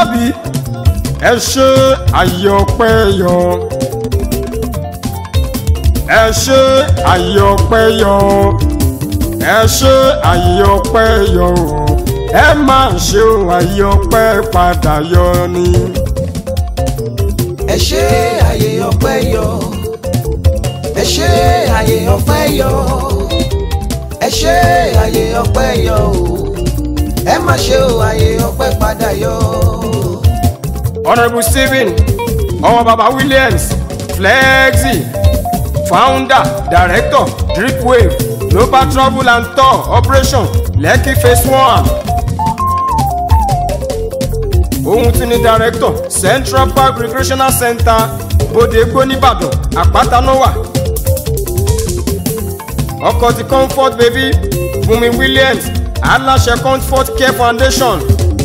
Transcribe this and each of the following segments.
bí ẹ ṣe ayé ọpẹ́ yọ ẹ ṣe ayé ọpẹ́ yọ ẹ ṣe ayé ọpẹ́ yọ o ẹ máa ṣe o ayé ọpẹ́ padà yọ ni. ẹ ṣe àyè ọpẹ́ yọ ẹ ṣe àyè ọpẹ́ yọ ẹ ṣe àyè ọpẹ́ yọ o ẹ má ṣe o àyè ọpẹ́ padà yọ. honourable stephen ọmọ baba williams flexi founder director dripwave global travel and tour operation lekki phase one òun tún ní director central park recreational center bodègbó nìbàdàn àpáta nọ́wà ọkọ̀ ti comfort baby bùnmi williams aláṣẹ comfort care foundation.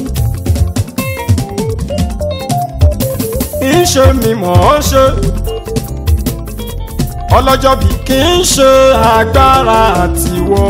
kì í ṣe mi mọ̀ ọ́ ṣe ọlọ́jọ́ bí kì í ṣe agbára àtiwọ́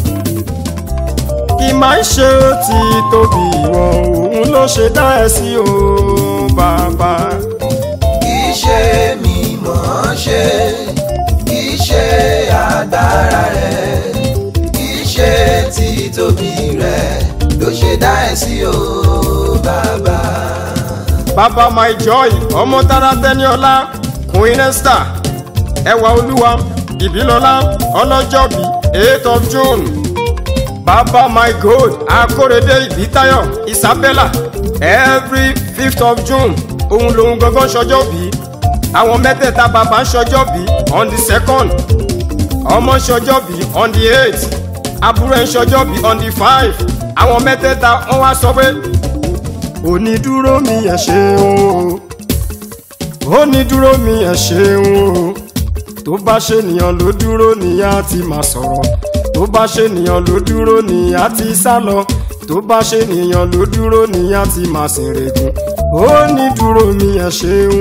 kì máa ń ṣe ti tóbi ìwọ òun ló ṣe dá ẹ sí o bàbá. kì í ṣe mi mọ̀ ọ́n ṣe kì í ṣe agbára rẹ̀ kì í ṣe títóbi rẹ̀ ló ṣe dá ẹ sí o bàbá. bàbá my joy ọmọ tára tẹniọlá queen esther ẹwà olúwa ìbílọlá ọlọ́jọ́bí eight of june bàbá my gold akórèdé ìbítayọ isabella every fifth of june òun lòun gangan ṣọjọ́ bí àwọn mẹ́tẹ̀ẹ̀ta bàbá ń ṣọjọ́ bí on the second ọmọ ṣọjọ́ bí on the eight àbúrò ń ṣọjọ́ bí on the five àwọn mẹ́tẹ̀ẹ̀ta wọ́n wá sọ pé onídúró mi ẹ̀ ṣeun o onídúró mi ẹ̀ ṣeun o tó bá ṣe nìyàn ló dúró nìyà ti máa sọ̀rọ̀ tó bá ṣe nìyàn ló dúró nìyà ti sá lọ tó bá ṣe nìyàn ló dúró nìyà ti máa sìn règùn onídúró mi ẹ̀ ṣeun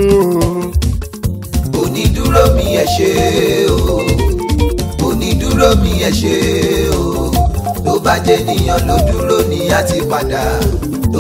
o onídúró mi ẹ ṣé o onídúró mi ẹ ṣé o tó bá jẹ́ nìyàn ló dúró ní á ti padà